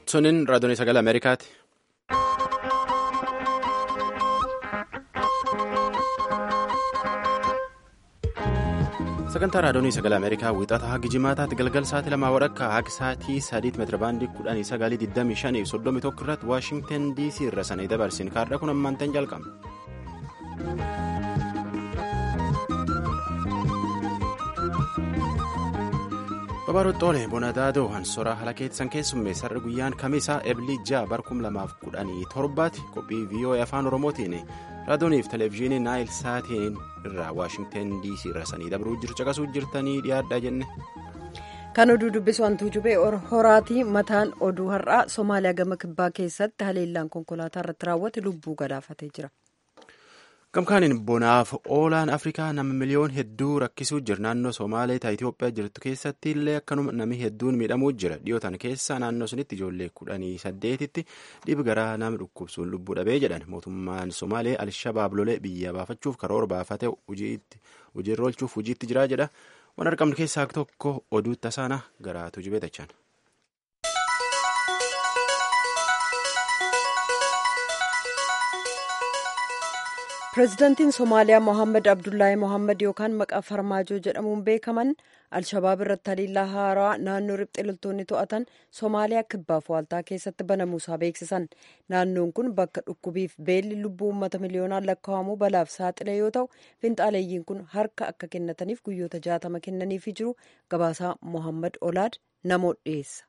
Suniin raadiyoon sagalee Ameerikaati. Sagantaa raadiyoon sagalee Ameerikaa wiixata hagi jimaataatti galgal sa'aatii lamaa walakkaa hagi sa'aatii sadiitti meetira baandii kudhanii sagalii digdamii shanii soddomii tokko irratti Waashingtan DC irra sanii dabarsin kaarraa kun ammaantan jalqabna. Babaroottoole Bonadaadoo Hansoraa Halakeetsan keessummeessarra guyyaan kamisaa Ebilii Jaa barkum lamaaf kudhanii torbaatti qophii VOA afaan Oromootiin raadiyooniif televezyiinii Naayil Saatiin irraa Waashingtan DC irra sanii dabruu jiru caqasuu jirtanii dhiyaadhaa jenne. Kan oduu dubbisu hantuu jubee horaatii mataan oduu har'aa Somaaliyaa gama kibbaa keessatti haleellaan konkolaataa irratti raawwate lubbuu galaafatee jira. Gamkaaniin bonaaf oolaan Afrikaa nama miliyoon hedduu rakkisuu jira. Naannoo Somaalee ta Itoophiyaa jirtu keessatti illee akkanuma nami hedduun miidhamuu jira. Dhiyootan keessa naannoo sunitti ijoollee kudhanii saddeetitti dhibi garaa nama dhukkubsuun lubbuu dhabee jedhan. Mootummaan Somaalee Alshabaab lolee biyya baafachuuf karoora baafate hojiirra oolchuuf hojiitti jira jedha. Waan argamnu keessaa tokko oduu tasaana garaatu jibee tachaan. pireezidaantiin somaaliyaa mohaammed abdullaahi mohaammed yookaan maqaa farmaajoo jedhamuun beekaman alshabaab irratti haliillaa haaraa naannoo riphxee loltoonni to'atan somaaliyaa kibbaaf waaltaa keessatti banamuusaa beeksisan naannoon kun bakka dhukkubiif beelli lubbuu uummata miliyoonaan lakkaa'amuu balaaf saaxile yoo ta'u finxaaleeyyiin kun harka akka kennataniif guyyoota jaatama kennaniifii jiru gabaasaa mohaammed olaad namoota dhiyeessa.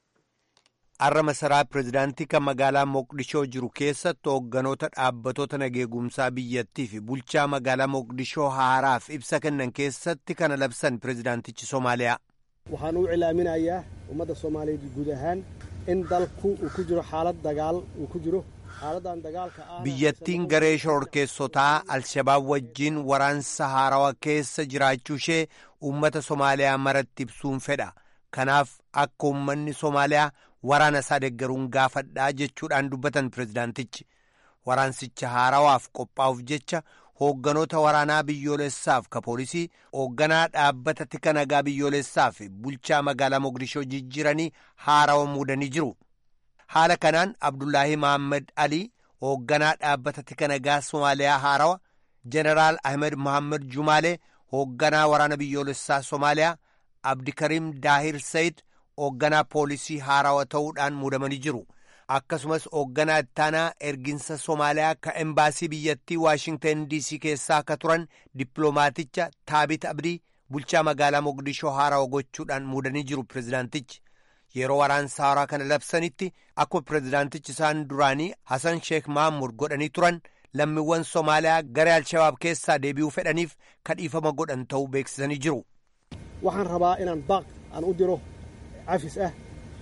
har'a masaraa pireezidaantii kan magaalaa moqdishoo jiru keessatti hoogganoota dhaabbatoota nageegumsaa biyyattii fi bulchaa magaalaa moqdishoo haaraaf ibsa kennan keessatti kana labsan pireezidaantichi soomaaliyaa. waxaan u cilaaminayaa ummadda soomaaliyeed guud ahaan in dalku uu ku jiro xaalad dagaal uu ku jiro xaaladan dagaalka ah. biyyattiin garee shororkeessotaa alshabaab wajjiin waraansa haarawaa keessa jiraachuu ishee uummata soomaaliyaa maratti ibsuun fedha kanaaf akka uummanni soomaaliyaa. waraana isaa deeggaruun gaafadhaa jechuudhaan dubbatan pireezidaantichi waraansicha haarawaaf qophaa'uuf jecha hoogganoota waraanaa biyyoolessaaf ka poolisii hoogganaa dhaabbata tika nagaa biyyoolessaaf bulchaa magaalaa moqdishoo jijjiiranii haarawa muudanii jiru haala kanaan abdullaahi mahammad alii hoogganaa dhaabbata tika nagaa somaaliyaa haarawa jeneraal ahmed mohammad jumaalee hoogganaa waraana biyyoolessaa somaaliyaa abdikariim daahir sayid hoogganaa poolisii haarawaa ta'uudhaan muudamanii jiru akkasumas hoogganaa ittaanaa erginsa soomaaliyaa ka embaasii biyyattii waashingtan dc keessaa akka turan dippiloomaaticha taabit abdii bulchaa magaalaa moqdishoo haarawa gochuudhaan muudanii jiru pireezidaantichi yeroo waraansa haaraa kana labsanitti akkuma pireezidaantichi isaan duraanii hasan sheek mahamud godhanii turan lammiiwwan soomaaliyaa garee alshabaab keessaa deebi'uu fedhaniif kadhiifama godhan ta'uu beeksisanii jiru. waxaan rabaa inaan baaq aan u diro cafis ah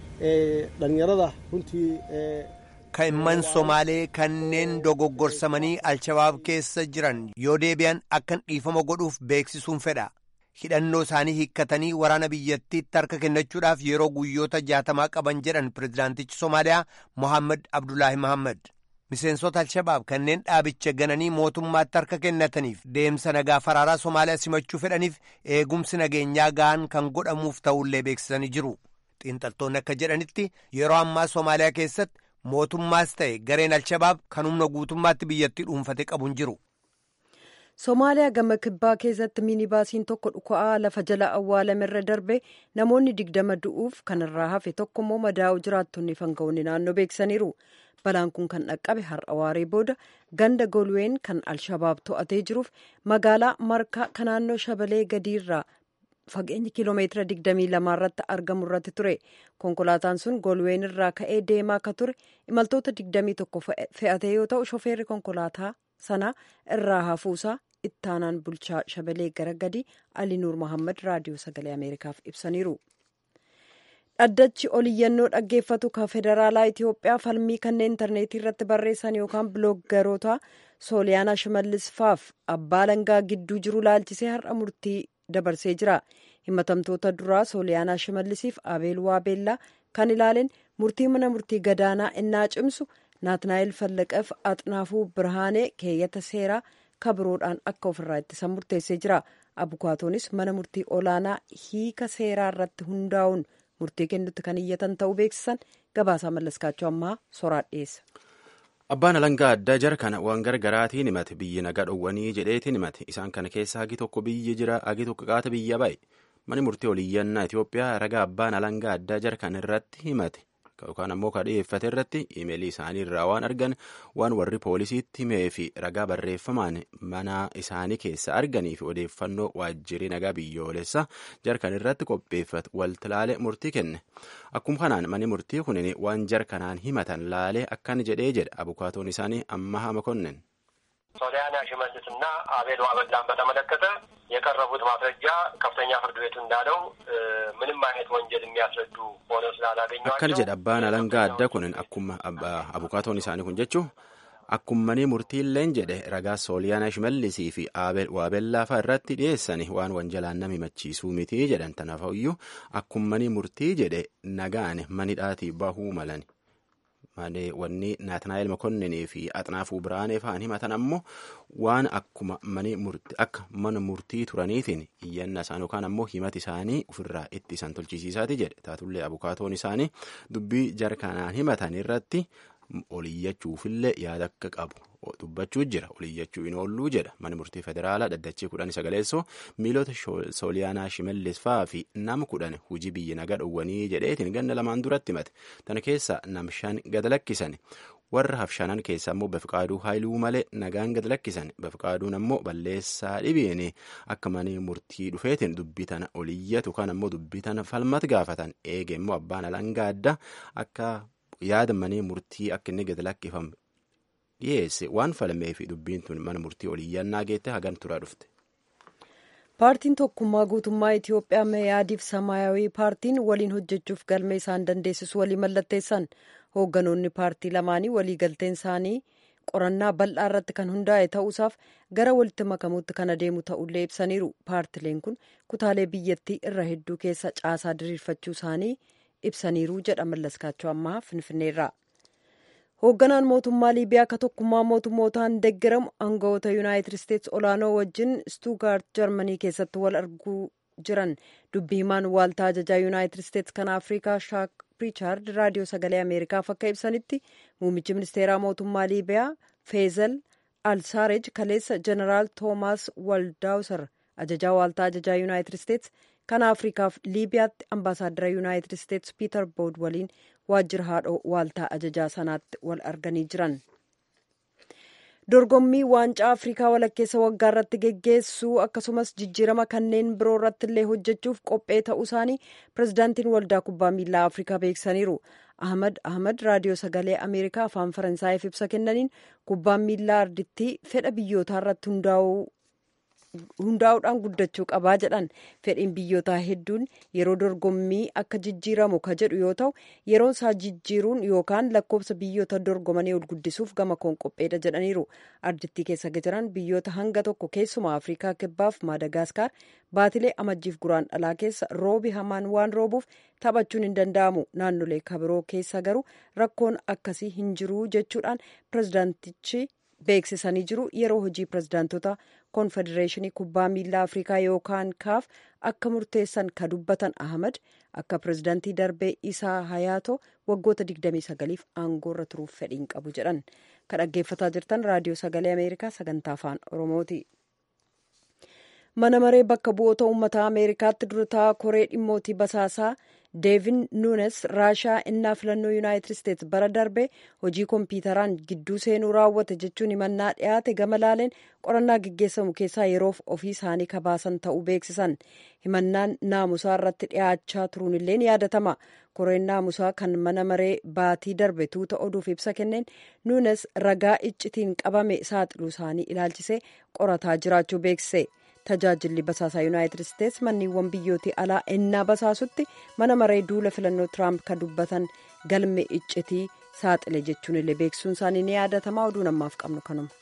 dhalinyarada runtii. Ka'imman Somaalee kanneen dogoggorsamanii Alshabaab keessa jiran yoo deebi'an akkan dhiifama godhuuf beeksisuun fedha. Hidhannoo isaanii hiikkatanii waraana biyyattiitti harka kennachuudhaaf yeroo guyyoota jaatamaa qaban jedhan pireezidaantichi Somaaliyaa Mohaammed Abdullaahi Mohaammed. Miseensota Alshabaab kanneen dhaabicha gananii mootummaatti harka kennataniif deemsa nagaa faraaraa Somaaliyaa simachuu fedhaniif eegumsi nageenyaa ga'an kan godhamuuf ta'ullee beeksisanii jiru. Xiinxaltoonni akka jedhanitti yeroo ammaa Somaaliyaa keessatti mootummaas ta'e gareen Alshabaab kan humna guutummaatti biyyattii dhuunfate qabu hin jiru. Somaaliyaa gama kibbaa keessatti miinibaasiin tokko dhuka'aa lafa jala awwaalamerra darbe namoonni digdama du'uuf kanarraa hafe tokkommoo madaa'u jiraattonni fanga'oonni naannoo beeksisaniiru. balaan kun kan dhaqqabe har'a waaree booda ganda golween kan alshabaab to'atee jiruuf magaalaa markaa kan naannoo shabalee gadiirraa fageenya kiiloomeetira 22 irratti argamu irratti ture konkolaataan sun golween irraa ka'ee deemaa akka ture imaltoota 21 fe'atee yoo ta'u shofeerri konkolaataa sana irraa hafuusaa ittaanaan bulchaa shabalee gara gadi aliinuur mohaammed raadiyoo sagalee ameerikaaf ibsaniiru. dhaddachi oliyyannoo dhaggeeffatu kan federaalaa itiyoophiyaa falmii kanneen intarneetii irratti barreessan yookaan bilooggaroota sooliyaanaa shimallis faaf abbaa langaa gidduu jiru laalchisee har'a murtii dabarsee jira himatamtoota duraa sooliyaanaa shimallisiif abeel waabeellaa kan ilaaleen murtii mana murtii gadaanaa innaa cimsu naatnaayil fallaqeef axnaafuu birhaanee keeyyata seeraa kabiroodhaan akka ofirraa ittisan murteessee jira abukaatoonis mana murtii olaanaa hiika seeraa irratti hundaa'uun murtii kennutti kan iyyatan ta'uu beeksisan gabaasaa mallaskaachuu ammaa soraa dhiyeessa. Abbaan alangaa addaa jara kana waan gargaraatiin himate biyyi nagaa dhowwanii jedheetiin himate isaan kana keessa hagi tokko biyyi jira hagi tokko qaata biyya ba'e mani murtii oliyyannaa Itoophiyaa ragaa abbaan alangaa addaa jara kana irratti himate yookaan ammoo ka dhiyeeffate irratti imeelii isaanii irraa waan argan waan warri poolisiitti himee fi ragaa barreeffamaan mana isaanii keessa arganii fi odeeffannoo waajjirri nagaa biyyoolessa jarkan irratti qopheeffate waltilaale murtii kenne akkuma kanaan mani murtii kunin waan jarkanaan himatan laalee akkan jedhee jedha abukaatoon isaanii ammaha makonnen ሶሊያና ሽመልስና አቤል ዋበላን በተመለከተ የቀረቡት ማስረጃ ከፍተኛ ፍርድ ቤቱ እንዳለው ምንም አይነት ወንጀል የሚያስረዱ ሆነው ስላላገኘኋቸው akkana jedha abbaan alangaa adda kunin akkuma abukaatoon isaanii kun jechuu akkummanii murtiilleen jedhe ragaa sooliyaana shimallisii fi waabellaafaa irratti dhiyeessani waan wanjalaan nama himachiisuu miti jedhan tanaafayyuu akkummanii murtii jedhe nagaan manidhaatii bahuu malan wanni naatanaa'el makonnenii fi axnaafuu biraanee fa'an himatan ammoo waan akkuma mani murtii akka mana murtii turaniitiin iyyanna isaan yookaan ammoo himati isaanii ofirraa itti isaan tolchisiisaati jedhe taatullee abukaatoon isaanii dubbii jarkanaan himatan irratti oliyyachuufillee yaada akka qabu dubbachuu jira oliyyachuu hin oolluu jedha mana murtii federaalaa dhaddachee kudhan sagaleessoo miilota sooliyaanaa shimallis fa'aa fi nama kudhan hujii biyya nagaa dhowwanii jedheetiin ganna lamaan duratti himate tana keessa nam shan gad lakkisan warra hafshanan keessa ammoo bafiqaaduu haayiluu malee nagaan gad lakkisan bafiqaaduun ammoo balleessaa dhibiin akka mana murtii dhufeetiin dubbii tana oliyyatu kan ammoo dubbii tana falmat gaafatan eege immoo abbaan alangaa adda akka yaada mana murtii akka inni gad lakkifamu dhiyeesse waan falmee fi dubbiin tun mana murtii oliyyannaa geette hagan turaa dhufte. paartiin tokkummaa guutummaa itiyoophiyaa meeyaadiif samaayawii paartiin waliin hojjechuuf galmee isaan dandeessisu walii mallatteessan hoogganoonni paartii lamaanii waliigalteen isaanii qorannaa bal'aa irratti kan hundaa'e ta'uusaaf gara walitti makamuutti kan adeemu ta'ullee ibsaniiru paartileen kun kutaalee biyyattii irra hedduu keessa caasaa diriirfachuu isaanii ibsaniiru jedha mallaskaachuu ammaa finfinneerraa. hoogganaan mootummaa liibiyaa akka tokkummaa mootummootaan deeggaramu aangawoota yuunaayitid isteetsi olaanoo wajjin stuugaart jarmanii keessatti wal arguu jiran dubbii himaan waaltaa ajajaa yuunaayitid isteetsi kan afrikaa shaak riichaard raadiyoo sagalee ameerikaaf akka ibsanitti muummichi ministeeraa mootummaa liibiyaa feezel alsaarej kaleessa jeneraal toomaas waldaawsar ajajaa waaltaa ajajaa yuunaayitid isteetsi kan afrikaaf liibiyaatti ambaasaaddara yuunaayitid isteetsi piiter bood waliin waajjira haadhoo waaltaa ajajaa sanaatti wal arganii jiran dorgommii waancaa afrikaa walakkeessa waggaa irratti geggeessuu akkasumas jijjiirama kanneen biroo irratti illee hojjechuuf qophee ta'uu isaanii pirezidaantiin waldaa kubbaa miilaa afrikaa beeksisaniiru ahmad ahmad raadiyoo sagalee ameerikaa afaan faransaayif ibsa kennaniin kubbaan miilaa ardittii fedha biyyootaa irratti hundaa'uudhaan guddachuu qabaa jedhan fedhiin biyyootaa hedduun yeroo dorgommii akka jijjiiramu ka jedhu yoo ta'u yeroon isaa jijjiiruun yookaan lakkoofsa biyyoota dorgomanii ol guddisuuf gama koon qopheedha jedhaniiru ardittii keessa jiran biyyoota hanga tokko keessumaa afrikaa kibbaaf maadagaasikaar baatilee amajjiif guraan dhalaa keessa roobi hamaan waan roobuuf taphachuun hin danda'amu naannolee kabiroo keessa garuu rakkoon akkasii hin jiru jechuudhaan pirezidaantichi beeksisanii jiru yeroo hojii pirezidaantota koonfedereeshinii kubbaa miilaa afrikaa yookaan kaaf akka murteessan ka dubbatan ahmad akka pirezidaantii darbee isaa hayaato waggoota 29f aangoorra turuuf fedhiin qabu jedhan ka dhaggeeffataa jirtan raadiyoo sagalee ameerikaa sagantaa afaan oromooti. mana maree bakka bu'oota uummataa ameerikaatti durataa koree dhimmootii basaasaa deevin nuunes raashaa innaa filannoo yuunaayitid isteetsi bara darbe hojii kompiitaraan gidduu seenuu raawwate jechuun himannaa dhiyaate gama laaleen qorannaa geggeessamu keessaa yeroof ofii isaanii kabaasan ta'uu beeksisan himannaan naamusaa irratti dhiyaachaa turuun illee ni yaadatama koreen naamusaa kan mana maree baatii darbe tuuta oduuf ibsa kenneen nuunes ragaa iccitiin qabame saaxiluu isaanii ilaalchisee qorataa jiraachuu beeksise. tajaajilli basaasaa yuunaayitid isteetsi manniiwwan biyyootii alaa ennaa basaasutti mana maree duula filannoo tiraamp kan dubbatan galme iccitii saaxile jechuun illee beeksisuun isaanii ni yaadatamaa oduu namaaf qabnu kanuma.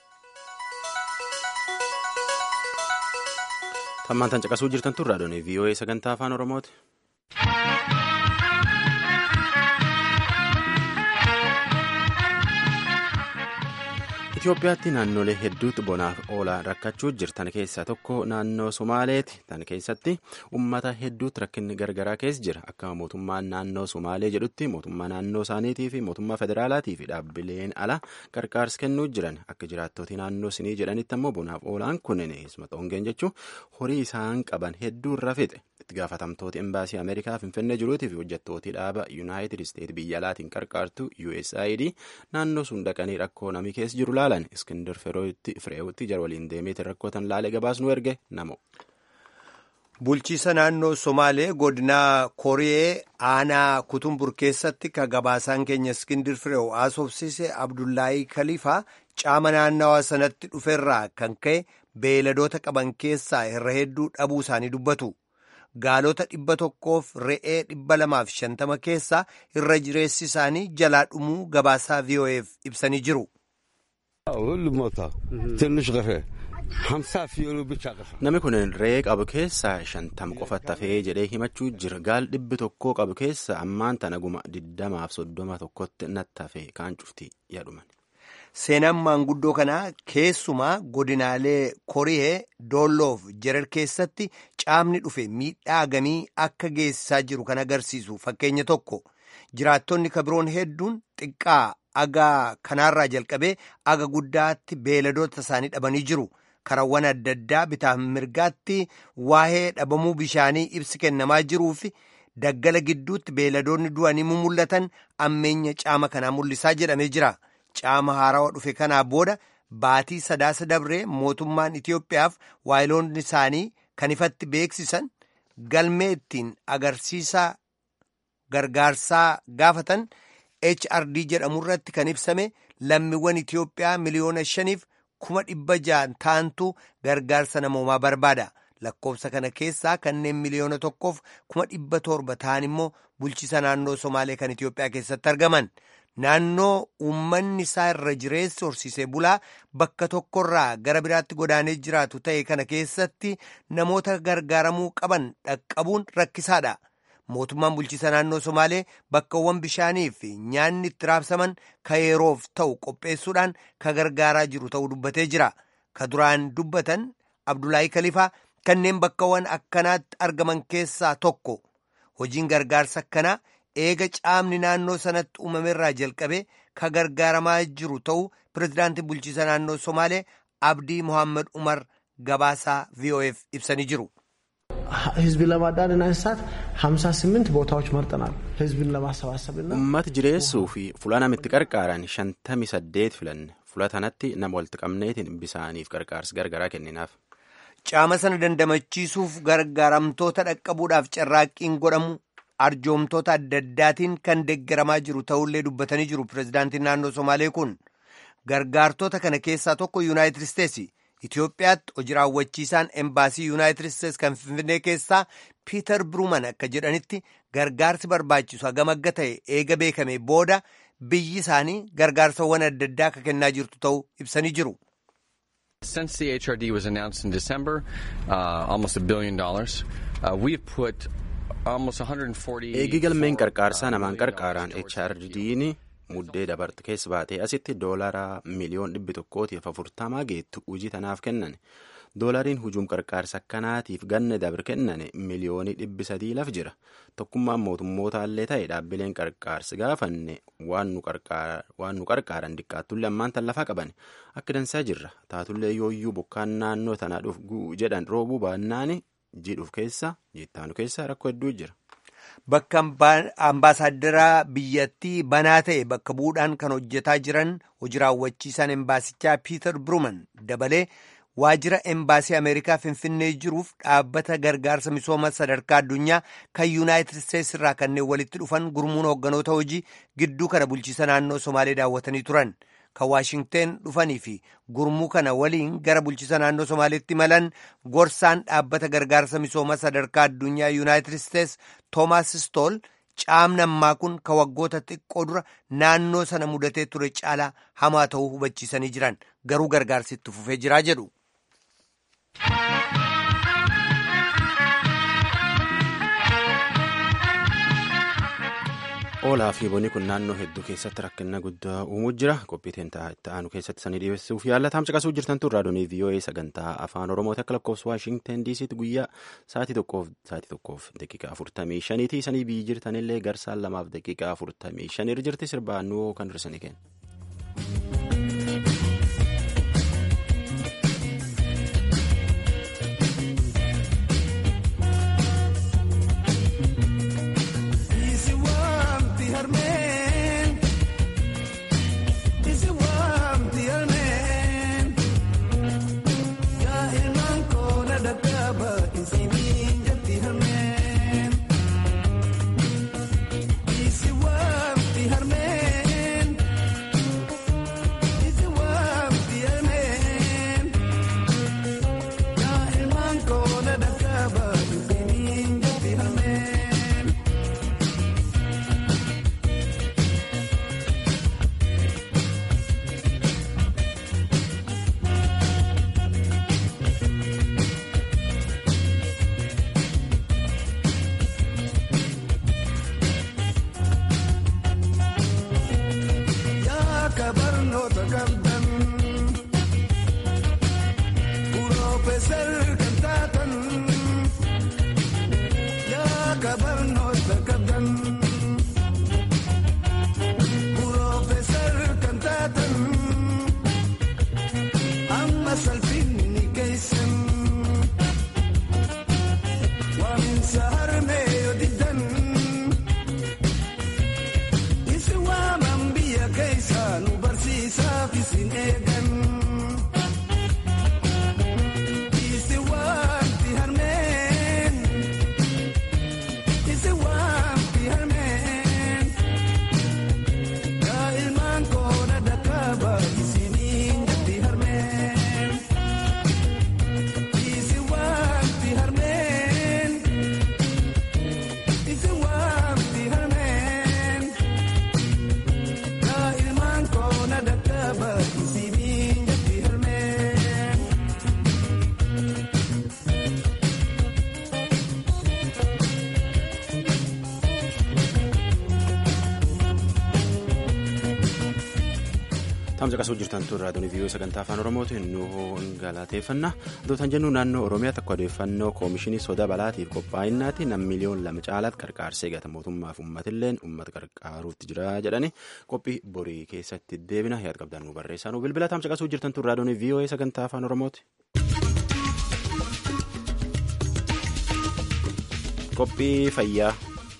tammaan tan caqasuu jirtan tun raadiyoon voa sagantaa afaan oromooti. Itoophiyaatti naannolee hedduutti bonaaf oolaan rakkachuu jirtan keessaa tokko naannoo Somaaleeti. Tan keessatti uummata hedduutti rakkinni gargaraa keessa jira. Akka mootummaan naannoo Somaalee jedhutti mootummaa naannoo isaaniitii fi mootummaa federaalaatii fi dhaabbileen ala gargaarsa kennuu jiran. Akka jiraattoti naannoo sinii jedhanitti ammoo bonaaf oolaan kunneen ismaxoongeen jechuun horii isaan qaban hedduu irra fixe. Itti gaafatamtooti embaasii Ameerikaa Finfinnee jiruutii fi hojjettooti dhaaba Yuunaayitid Isteet biyya alaatiin qarqaartu USAID naannoo sun dhaqanii rakkoo namni keessa jiru laalan Iskindar Fireewutti jara waliin deemeetiin rakkootan laalee gabaasnu erge namo. Bulchiisa naannoo Somaalee godinaa Koriyee aanaa Kutumbur keessatti ka gabaasaan keenya Iskindir Fireew haasofsiise Abdullaahii Kaliifaa caama naannawaa sanatti dhuferraa kan ka'e beeladoota qaban keessaa irra hedduu dhabuu isaanii dubbatu. Gaalota dhibba tokkoof re'ee dhibba lamaaf shantama keessaa irra jireessi isaanii jalaa dhumuu gabaasaa VOA'f ibsanii jiru. Namni kun re'ee qabu keessaa shantam qofatti hafee jedhee himachuu jira. Gaal dhibbi tokkoo qabu keessa ammaan tana guma diddamaaf soddoma tokkotti natti hafee kaan cufti yaadhuman. Seenaan maanguddoo kanaa keessumaa godinaalee Koriyee Doolloof Jerar keessatti caamni dhufe miidhaa gamii akka geessisaa jiru kan agarsiisu fakkeenya tokko. Jiraattonni kabiroon hedduun xiqqaa agaa kanaarraa jalqabee aga guddaatti beeladoota isaanii dhabanii jiru. Karawwan adda addaa bitaaf mirgaatti waa'ee dhabamuu bishaanii ibsi kennamaa jiruu fi daggala gidduutti beeladoonni du'anii mul'atan ammeenya caama kanaa mul'isaa jedhamee jira. Caama haarawaa dhufe kanaa booda baatii sadaasa dabree mootummaan Itiyoophiyaaf waayiloonni isaanii kan ifatti beeksisan galmee ittiin agarsiisaa gargaarsaa gaafatan HRD jedhamu irratti kan ibsame lammiiwwan Itiyoophiyaa miliyoona shaniif kuma dhibba ja'an ta'antu gargaarsa namoomaa barbaada. Lakkoofsa kana keessaa kanneen miliyoona tokkoof kuma dhibba torba ta'an immoo bulchiisa naannoo Somaalee kan Itiyoophiyaa keessatti argaman. Naannoo uummanni isaa irra jireessi horsiisee bulaa bakka tokkorraa gara biraatti godaanee jiraatu ta'e kana keessatti namoota gargaaramuu qaban dhaqqabuun rakkisaadha. Mootummaan bulchiisa naannoo Somaalee bakkawwan bishaanii fi nyaanni itti raabsaman ka yeroof ta'u qopheessuudhaan ka gargaaraa jiru ta'uu dubbatee jira. Ka duraan dubbatan Abdullaahii Kalifaa kanneen bakkawwan akkanaatti argaman keessaa tokko. Hojiin gargaarsa akkanaa eega caamni naannoo sanatti uumamerraa jalqabee ka gargaaramaa jiru ta'uu pirezidaantii bulchiisa naannoo Somaalee Abdii Mohaammed Umar gabaasaa VOF ibsanii jiru. ህዝብን ለማዳንና እንስሳት ሀምሳ ስምንት ቦታዎች መርጠናል። ህዝብን ለማሰባሰብና Uummata jireessuu fi fuula namitti qarqaaran shantami saddeet filanne fuula tanatti nama walitti qabneetiin bisaaniif qarqaarsi gargaraa kenninaaf. Caama sana dandamachiisuuf gargaaramtoota dhaqqabuudhaaf carraaqqiin godhamu arjoomtoota adda addaatiin kan deeggaramaa jiru ta'ullee dubbatanii jiru pirezidaantiin naannoo Somaalee kun gargaartota kana keessaa tokko Yuunaayitid Isteetsi. Itoophiyaatti hojii raawwachiisaan embaasii Yuunaayitid Isteetsi kan Finfinnee keessaa Piiter Biruuman akka jedhanitti gargaarsi barbaachisu hagam akka ta'e eega beekame booda biyyi isaanii gargaarsawwan adda addaa akka kennaa jirtu ta'uu ibsanii jiru. Since the HRD was announced in December, uh, almost a billion dollars, uh, we've put almost 140. Eegi galmeen qarqaarsaa namaan qarqaaraan HRD'n muddee dabartu keessa baatee asitti doolaara miliyoon dhibbi tokkootiif afurtamaa geettu hojii tanaaf kennan. Doolariin hujuum qarqaarsa akkanaatiif ganna dabre kennane miliyoonii dhibbi sadii laf jira. Tokkummaan mootummootallee ta'e dhaabbileen qarqaarsi gaafanne waan nu qarqaaran diqqaattullee ammaan tan lafa qaban akka dansaa jirra. Taatullee yooyyuu bokkaan naannoo tana dhufu jedhan roobuu baannaan jidhuuf keessa jittaanu keessa rakkoo hedduu jira. Bakka ambaasaaddara biyyattii banaa ta'e bakka bu'uudhaan kan hojjetaa jiran hojii raawwachiisaan embaasichaa Piiter Biruuman dabalee waajjira embaasii Ameerikaa Finfinnee jiruuf dhaabbata gargaarsa misooma sadarkaa addunyaa kan Yuunaayitid Isteetsi irraa kanneen walitti dhufan gurmuun hoogganoota hojii gidduu kana bulchiisa naannoo Somaalee daawwatanii turan. Kan Waashingteen dhufanii fi gurmuu kana waliin gara bulchiisa naannoo Somaaleetti malan gorsaan dhaabbata gargaarsa misooma sadarkaa addunyaa Yuunaayitid Isteetsi Toomaas Stool caamni ammaa kun ka waggoota xiqqoo dura naannoo sana mudatee ture caalaa hamaa ta'uu hubachiisanii jiran garuu gargaarsi itti fufee jiraa jedhu. Oolaa fi bonni kun naannoo hedduu keessatti rakkina guddaa uumuu jira. Qophii itti aanu keessatti sanii dhiyeessuuf yaalla. Taamsa qasuu jirtan tun raadiyoo VOA sagantaa afaan Oromooti akka lakkoofsa Waashingten DC'tti guyyaa sa'aatii tokkoof sa'aatii tokkoof daqiiqaa afurtamii shaniiti. Sanii biyyi jirtanillee garsaan lamaaf daqiiqaa afurtamii shanii jirti sirbaannoo kan dursanii kenna. Taamsa qasuu jirtan tun raadiyoon viiyoo sagantaa afaan oromootiin nu galateeffanna adootaan jennu naannoo oromiyaatti akka odeeffannoo koomishinii soda balaatiif qophaa'innaatti nam miliyoon lama caalaatti qarqaarsa eegata mootummaaf uummatilleen uummata qarqaaruutti jira jedhani qophii borii keessatti deebina yaad qabdaan nu barreessaa nu bilbila taamsa qasuu jirtan tun raadiyoon viiyoo sagantaa afaan oromooti. qophii fayyaa.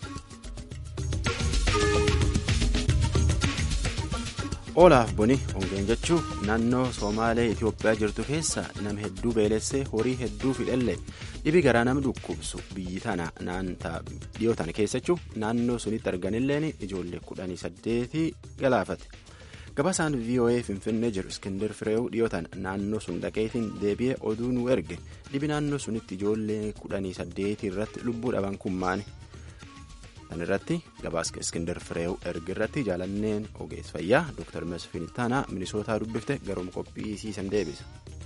oolaaf boni ongeen jechuun naannoo soomaalee itiyoophiyaa jirtu keessa nama hedduu beelessee horii hedduu fidhellee dhibi garaa nama dhukkubsu biyyi tana dhiyoo tana keessachuu naannoo sunitti arganilleen ijoollee kudhanii saddeetii galaafate gabaasaan voa finfinnee jiru iskindir fireewu dhiyoo tana naannoo sun dhaqeetiin deebi'ee oduu nu erge dhibi naannoo sunitti ijoollee kudhanii saddeetii irratti lubbuu dhaban kummaani. kan irratti gabaasa iskindar fireew erga irratti jaalanneen ogeessa fayyaa dr mesfin ittaanaa minisootaa dubbifte garuma qophiisiisan deebisa.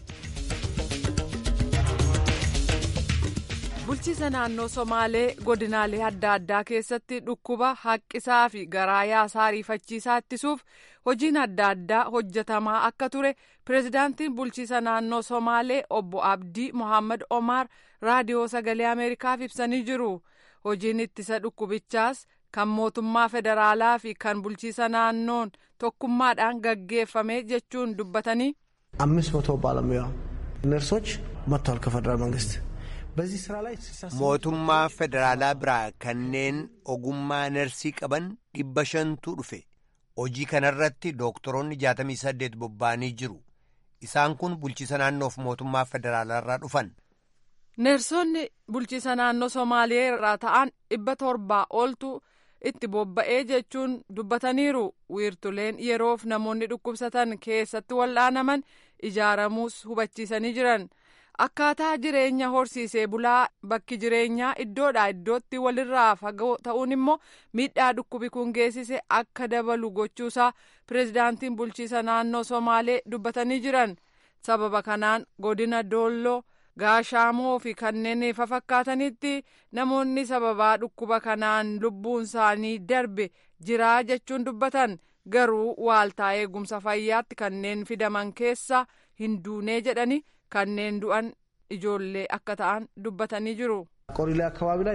bulchiisa naannoo somaalee godinaalee adda addaa keessatti dhukkuba haqqisaa fi garaa yaasaa ariifachiisaa ittisuuf hojiin adda addaa hojjetamaa akka ture pireezidaantiin bulchiisa naannoo somaalee obbo abdii mohaammed omaar raadiyoo sagalee ameerikaaf ibsanii jiru. hojiin ittisa dhukkubichaas kan mootummaa federaalaa fi kan bulchiisa naannoon tokkummaadhaan gaggeeffame jechuun dubbatanii. አምስት መቶ ባለሙያ ነርሶች መጥተዋል ከፌደራል መንግስት በዚህ ስራ ላይ mootummaa federaalaa biraa kanneen ogummaa nersii qaban dhibba shantu dhufe hojii kanarratti dooktoroonni jaatamii saddeet bobba'anii jiru isaan kun bulchiisa naannoof mootummaa federaalaa dhufan. neersonni bulchiisa naannoo somaalee irraa ta'an dhibba torbaa oltu itti bobba'ee jechuun dubbataniiru wiirtuleen yeroof namoonni dhukkubsatan keessatti wal'aanaman ijaaramuus hubachiisanii jiran akkaataa jireenya horsiisee bulaa bakki jireenyaa iddoodhaa iddootti walirraa fagoo ta'uun immoo miidhaa dhukkubi kun geessise akka dabalu gochuusaa pireezidaantiin bulchiisa naannoo somaalee dubbatanii jiran sababa kanaan godina doolloo. gaashaamoo fi kanneen fafakkaatanitti namoonni sababaa dhukkuba kanaan lubbuun isaanii darbe jiraa jechuun dubbatan garuu waaltaa eegumsa fayyaatti kanneen fidaman keessa hin duunee jedhani kanneen du'an ijoollee akka ta'an dubbatanii jiru. ቆሪሌ አካባቢ ላይ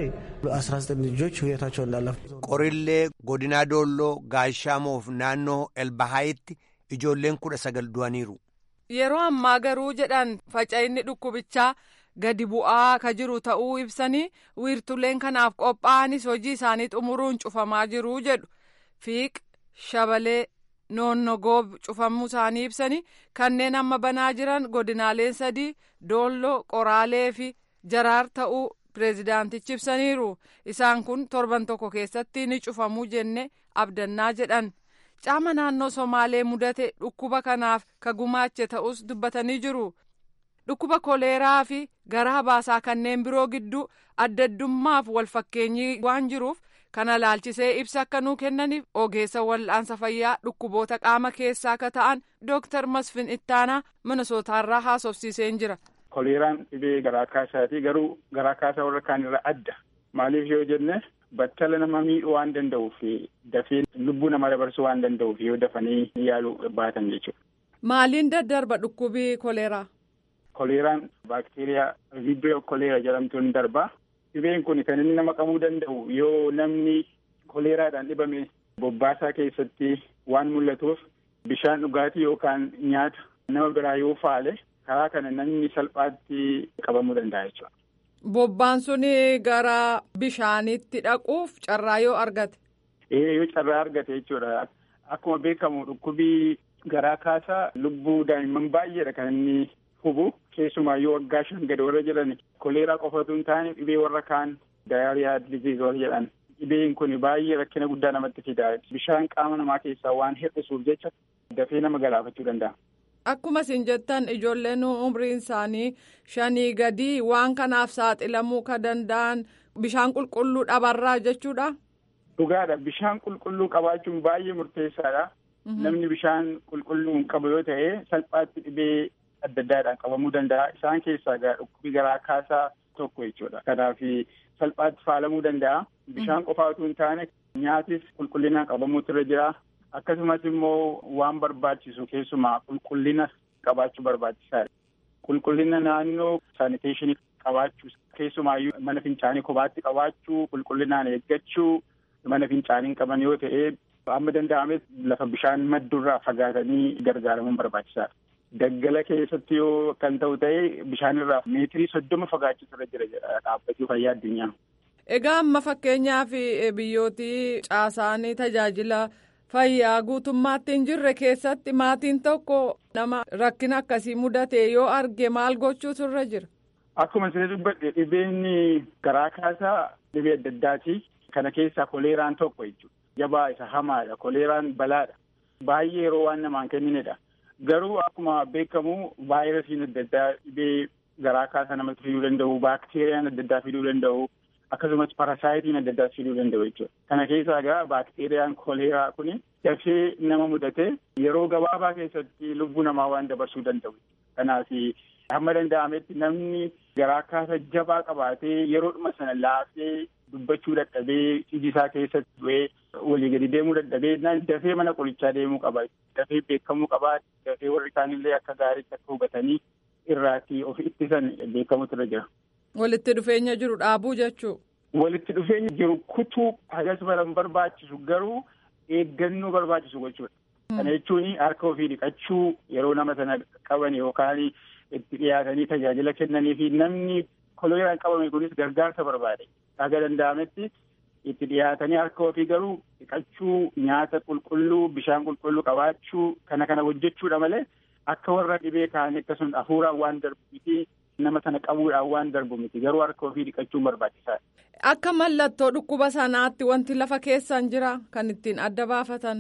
19 ልጆች ህይወታቸው እንዳለፉ ቆሪሌ ጎዲና ዶሎ ጋሻሞፍ ናኖ ኤልባሃይtti ijoolleen kudha sagal du'aniiru. Yeroo ammaa garuu jedhan faca'inni dhukkubichaa gadi bu'aa ka jiru ta'uu ibsanii wiirtuleen kanaaf qophaa'anis hojii isaanii xumuruun cufamaa jiru jedhu fiiq shabalee noonnogoob cufamuu isaanii ibsanii kanneen amma banaa jiran godinaaleen sadii doolloo qoraalee fi jaraar ta'uu pireezidaantichi ibsaniiru isaan kun torban tokko keessatti ni cufamuu jenne abdannaa jedhan caama naannoo somaalee mudate dhukkuba kanaaf ka gumaache ta'us dubbatanii jiru dhukkuba koleeraa fi garaa baasaa kanneen biroo gidduu addaddummaaf walfakkeenyii waan jiruuf kana laalchisee ibsa akka nuu kennaniif ogeessa wal'aansa fayyaa dhukkuboota qaama keessaa akka ta'an dooktar masfin ittaanaa minnesootaarraa haasofsiiseen jira. koleeraan dhibee garaa kaasaati garuu garaa kaasaa warra kaan irraa adda maaliif yoo jenne battala nama miidhuu waan danda'uuf dafee lubbuu nama dabarsuu waan danda'uuf yoo dafanii yaaluu baatan jechuudha. Maaliin daddarba dhukkubii koleeraa? Koleeraan baakteeriyaa vibrio koleera jedhamtuun darba. Dhibeen kun kan inni nama qabuu danda'u yoo namni koleeraadhaan dhibame bobbaasaa keessatti waan mul'atuuf bishaan dhugaatii yookaan nyaata nama biraa yoo faale karaa kana namni salphaatti qabamuu danda'a jechuudha. Bobbaan sun gara bishaanitti dhaquuf carraa yoo argate. Ee yoo carraa argate jechuudha. Akkuma beekamu dhukkubii garaa kaasaa lubbuu daa'imman baay'eedha kan inni hubu keessumaa yoo waggaa shan gadi warra jiran koleeraa qofatu hin taane dhibee warra kaan daayariyaa diziiz warra jedhan dhibeen kun baay'ee rakkina guddaa namatti fida bishaan qaama namaa keessaa waan hir'isuuf jecha dafee nama galaafachuu danda'a. Akkuma isin jettan ijoolleen umriin isaanii shanii gadi waan kanaaf saaxilamuu ka danda'an bishaan qulqulluu dhabarraa jechuudha. Dhugaadha bishaan qulqulluu qabaachuun baay'ee murteessaadha. Namni bishaan qulqulluu hin qabu yoo ta'e salphaatti dhibee adda addaadhaan qabamuu danda'a. Isaan keessaa dhukkubii garaa kaasaa tokko jechuudha. Kanaaf salphaatti faalamuu danda'a. Bishaan qofaa utuu hin taane nyaatis qulqullinaan qabamuutu irra jira. Akkasumas immoo waan barbaachisu keessumaa qulqullina qabaachuu barbaachisaadha. Qulqullina naannoo saaniteeshinii qabaachuu keessumaayyuu mana fincaanii kophaatti qabaachuu qulqullinaan eeggachuu mana fincaanii qaban yoo ta'e amma danda'ames lafa bishaan maddurraa fagaatanii gargaaramuun barbaachisaadha. Daggala keessatti yoo kan ta'u ta'e bishaanirraa meetirii soddoma fagaachuutu irra jira jedha dhaabbatii fayyaa addunyaa. Egaa amma fakkeenyaaf biyyooti caasaanii tajaajila fayyaa guutummaatti hin jirre keessatti maatiin tokko nama rakkina akkasii mudate yoo arge maal gochuutu irra jira. Akkuma isin dubbadhe dhibeen garaa kaasaa dhibee adda addaati. Kana keessaa koleeraan tokko jechuudha. Jabaa isa hamaadha. Koleeraan balaadha. Baay'ee yeroo waan namaan kenninedha. Garuu akkuma beekamu vaayirasiin adda addaa dhibee garaa kaasaa namatti fiduu danda'u, baakteeriyaan adda addaa fiduu danda'u, akkasumas parasaayitiin adda addaa fiduu danda'u jechuudha. Kana keessaa egaa baakteeriyaan koleeraa kuni dafee nama mudate yeroo gabaabaa keessatti lubbuu namaa waan dabarsuu danda'u. Kanaaf hamma danda'ametti namni garaa kaasa jabaa qabaatee yeroodhuma sana laafee dubbachuu dadhabee iji isaa keessatti du'ee walii gadi deemuu dadhabee dafee mana qorichaa deemuu qaba. Dafee beekamuu qaba. Dafee warri isaanillee akka gaariitti akka hubatanii irraatti of ittisan beekamutu irra jira. Walitti dhufeenya jiru dhaabuu jechuu. Walitti dhufeenya jiru kutuu hagas baran barbaachisu garuu eeggannoo barbaachisu gochuudha. Kana jechuun harka ofii dhiqachuu yeroo nama sana qaban yookaan itti dhiyaatanii tajaajila kennanii fi namni koleeraan qabame kunis gargaarsa barbaade. Haga danda'ametti itti dhiyaatanii harka ofii garuu dhiqachuu nyaata qulqulluu bishaan qulqulluu qabaachuu kana kana hojjechuudha malee akka warra dhibee kaanii akkasumas hafuuraan waan darbu miti nama sana qabuudhaan waan darbu miti garuu harka ofii dhiqachuun barbaachisaadha. Akka mallattoo dhukkuba sanaatti wanti lafa keessan jira kan ittiin adda baafatan.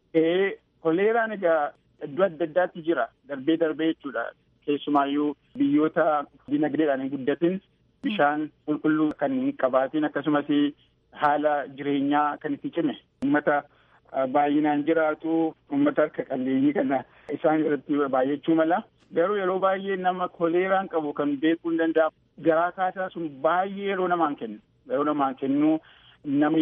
Ee koleeraan egaa iddoo adda addaatti jira darbee darbee jechuudha keessumaayyuu biyyoota dinagdeedhaan hin guddatin bishaan qulqulluu kan hin qabaatin akkasumas haala jireenyaa kan itti cime uummata baay'inaan jiraatu uummata harka qalleeyyii kana isaan irratti baay'achuu mala garuu yeroo baay'ee nama koleeraan qabu kan beekuu hin danda'amu garaa kaasaa sun baay'ee yeroo namaan kennu yeroo namaan kennu namni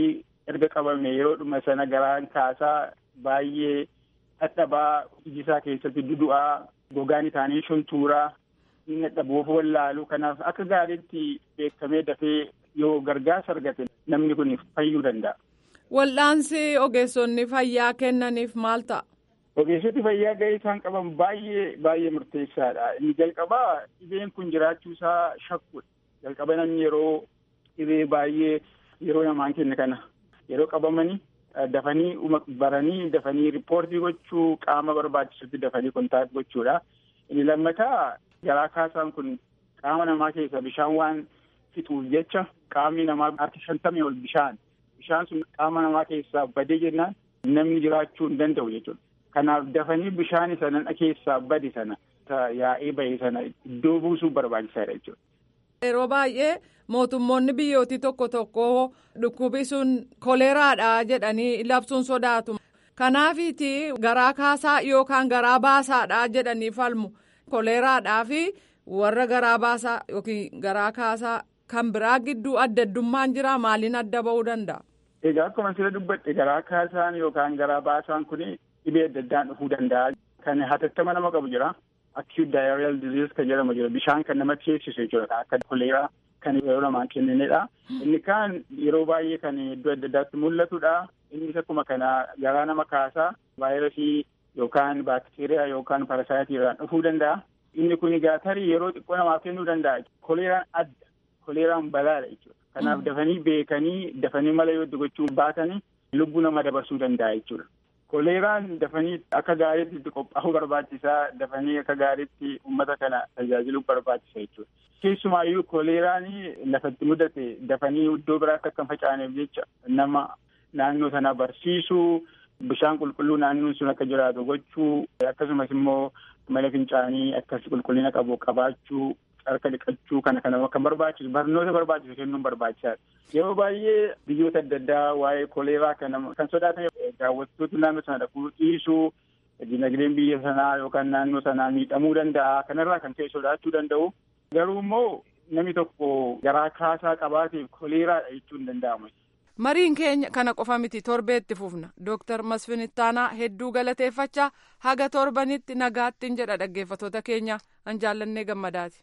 erga qabame yeroodhuma sana garaan kaasaa baay'ee dadhabaa iji isaa keessatti dudu'aa gogaan isaanii shuntuuraa inni dadhaboof wallaalu kanaaf akka gaariitti beekamee dafee yoo gargaarsa argate namni kun fayyuu danda'a. Wal'aansi ogeessonni fayyaa kennaniif maal ta'a? Ogeessoti fayyaa gahee isaan qaban baay'ee baay'ee murteessaadha. Inni jalqabaa dhibeen kun jiraachuu isaa shakkudha. Jalqaba namni yeroo dhibee baay'ee yeroo namaan kenne kana yeroo qabamanii dafanii baranii dafanii riippoortii gochuu qaama barbaachisutti dafanii kontaakt gochuudha. Inni lammataa garaa kaasaan kun qaama namaa keessa bishaan waan fixuuf jecha qaamni namaa harki shantamii ol bishaan. Bishaan sun qaama namaa keessaa badee jennaan namni jiraachuu hin danda'u jechuudha. Kanaaf dafanii bishaan sana keessaa bade sana yaa'ee bahe sana iddoo buusuu barbaachisaadha jechuudha. Yeroo baay'ee mootummoonni biyyootii tokko tokko dhukkubi sun koleeraadha jedhanii labsuun sodaatu. Kanaafiti garaa kaasaa yookaan garaa baasaadha jedhanii falmu. Koleeraadhaa fi warra garaa baasaa yookiin garaa kaasaa kan biraa gidduu adda addummaan jira maaliin adda ba'uu danda'a? Egaa akkuma sila dubbadhe garaa kaasaan yookaan garaa baasaan kun dhibee adda addaan dhufuu danda'a. Kan hatattama nama qabu jira. Acute diarrheal disease kan jedhamu jira. Bishaan kan nama teessisu jechuudha. Akka koleeraa kan yeroo namaan kenninedha. Inni kaan yeroo baay'ee kan iddoo adda addaatti mul'atudha. Innis akkuma kana garaa nama kaasaa vaayirasii yookaan baakteeriyaa yookaan parasaayitiraan dhufuu danda'a. Inni kun egaa tarii yeroo xiqqoo namaaf kennuu danda'a. Koleeraan adda. Koleeraan balaadha jechuudha. Kanaaf dafanii beekanii dafanii mala yoo gochuu baatanii lubbuu nama dabarsuu danda'a jechuudha. Koleeraan dafanii akka gaariitti qophaa'uu barbaachisaa dafanii akka gaariitti uummata kana tajaajiluu barbaachisa jechuudha. Keessumaayyuu koleeraan lafatti mudate dafanii iddoo biraatti akka hin facaaneef jecha nama naannoo sana barsiisuu bishaan qulqulluu naannoon sun akka jiraatu gochuu akkasumas immoo mala fincaanii akkas qulqullina qabu qabaachuu harka dhiqachuu kana kana kan barbaachisu barnoota barbaachisu kennuun barbaachisaadha. Yeroo baay'ee biyyoota adda addaa waa'ee koleeraa kana kan sodaatan daawwattoota naannoo sana dhaquu dhiisuu dinagdeen biyya sanaa yookaan naannoo sanaa miidhamuu danda'a kanarraa kan ka'e sodaachuu danda'u. Garuu immoo namni tokko garaa kaasaa qabaateef koleeraadha jechuun hin danda'amu. Mariin keenya kana qofa miti torbeetti fufna. Dooktar Masfin Ittaanaa hedduu galateeffachaa haga torbanitti nagaattiin jedha dhaggeeffatoota keenya an jaallannee gammadaati.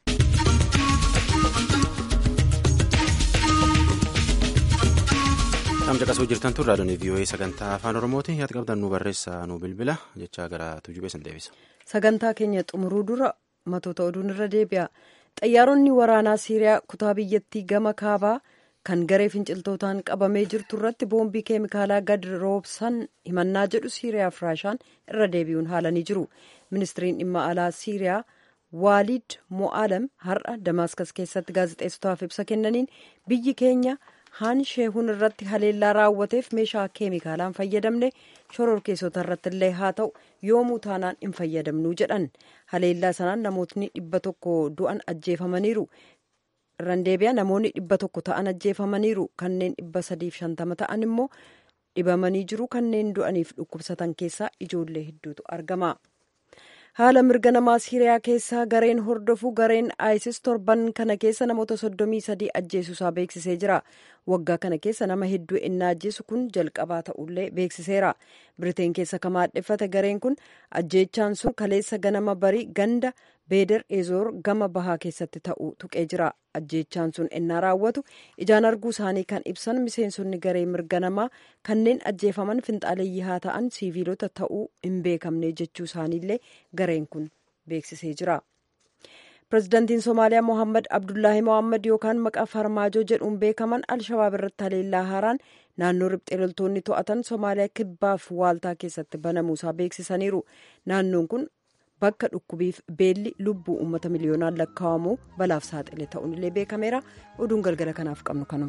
Tam caqasuu jirtan tun raadiyoon VOA sagantaa afaan Oromooti yaad qabdan nu barreessaa nu bilbila jecha gara tujubee san deebisa. Sagantaa keenya xumuruu dura matoota oduun irra deebi'a. Xayyaaronni waraanaa Siiriyaa kutaa biyyattii gama kaabaa kan garee finciltootaan qabamee jirtu irratti boombii keemikaalaa gad roobsan himannaa jedhu Siiriyaa fi Raashaan irra deebi'uun haalanii jiru. Ministiriin dhimma alaa Siiriyaa Waalid Mo'aalam har'a Damaaskas keessatti gaazexeessotaaf ibsa kennaniin biyyi keenya haan sheehuun irratti haleellaa raawwateef meeshaa keemikaalaan fayyadamne shororkeessota irratti illee haa ta'u yoomuu taanaan hin fayyadamnuu jedhan haleellaa sanaan namootni dhibba tokko du'an ajjeefamaniiru irraan deebi'a namoonni dhibba tokko ta'an ajjeefamaniiru kanneen dhibba sadiif shantama ta'an immoo dhibamanii jiru kanneen du'aniif dhukkubsatan keessaa ijoollee hedduutu argama. haala mirga namaa siiriyaa keessaa gareen hordofu gareen isis torban kana keessa namoota soddomii sadii ajjeesuusaa beeksisee jira waggaa kana keessa nama hedduu innaa ajjeesu kun jalqabaa ta'ullee beeksiseera biriteen keessa kan maadheffate gareen kun ajjeechaan sun kaleessa ganama barii ganda beeder ezoor gama bahaa keessatti ta'uu tuqee jira ajjeechaan sun innaa raawwatu ijaan arguu isaanii kan ibsan miseensonni garee mirga namaa kanneen ajjeefaman finxaaleeyyii haa ta'an siiviilota ta'uu hin beekamne jechuu isaaniillee gareen kun beeksisee jira. pirezidaantiin somaaliyaa mohammad abdullaahi mohammad yookaan maqaa farmaajoo jedhuun beekaman alshabaab irratti haleellaa haaraan naannoo riphxee loltoonni to'atan somaaliyaa kibbaaf waaltaa keessatti banamuusaa beeksisaniiru naannoon kun bakka dhukkubiif beelli lubbuu uummata miliyoonaan lakkaa'amu balaaf saaxile ta'uun illee beekameera oduun galgala kanaaf qabnu kanuma.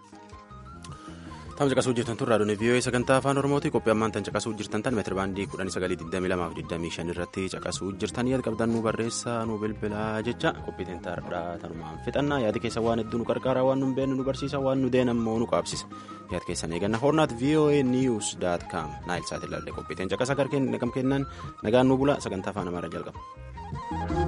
Tam caqasuu jirtan tun raadiyoon VOA sagantaa afaan Oromooti qophii ammaan tan caqasuu jirtan tan meetira baandii kudhan sagalii digdamii lamaa fi digdamii shan irratti caqasuu jirtan yaada qabdan nu barreessaa nu bilbilaa jecha qophii teentaarraa tanumaan fixannaa yaadi keessa waan hedduu nu qarqaaraa waan nu hin beekne nu barsiisa waan nu deen ammoo nu qaabsisa yaada keessan eeganna hornaat VOA news dot com naayil saati ilaalle qophii teen caqasa garkeen nagam kennan nagaan nu bula sagantaa afaan amaaraa jalqaba.